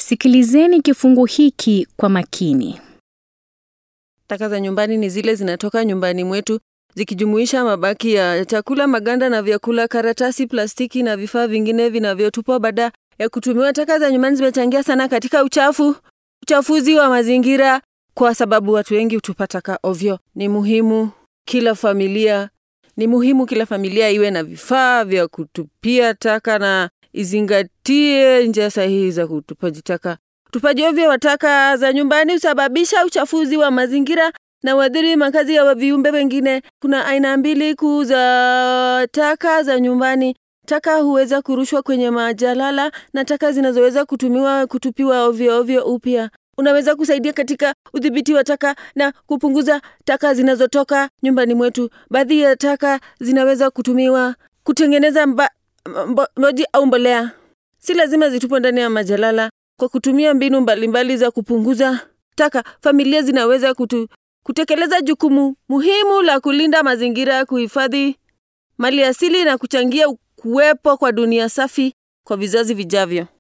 Sikilizeni kifungu hiki kwa makini. Taka za nyumbani ni zile zinatoka nyumbani mwetu zikijumuisha mabaki ya chakula, maganda na vyakula, karatasi, plastiki na vifaa vingine vinavyotupwa baada ya kutumiwa. Taka za nyumbani zimechangia sana katika uchafu, uchafuzi wa mazingira kwa sababu watu wengi hutupa taka ovyo. Ni muhimu kila familia ni muhimu kila familia iwe na vifaa vya kutupia taka na izingatie njia sahihi za kutupaji taka. Utupaji ovyo wa taka za nyumbani husababisha uchafuzi wa mazingira na uathiri makazi ya viumbe wengine. Kuna aina mbili kuu za taka za nyumbani. Taka huweza kurushwa kwenye majalala na taka zinazoweza kutumiwa kutupiwa ovyo ovyo upya. Unaweza kusaidia katika udhibiti wa taka na kupunguza taka zinazotoka nyumbani mwetu. Baadhi ya taka zinaweza kutumiwa kutengeneza mba, mbo, moji au mbolea. Si lazima zitupwe ndani ya majalala. Kwa kutumia mbinu mbalimbali mbali za kupunguza taka, familia zinaweza kutu, kutekeleza jukumu muhimu la kulinda mazingira, kuhifadhi mali asili na kuchangia kuwepo kwa dunia safi kwa vizazi vijavyo.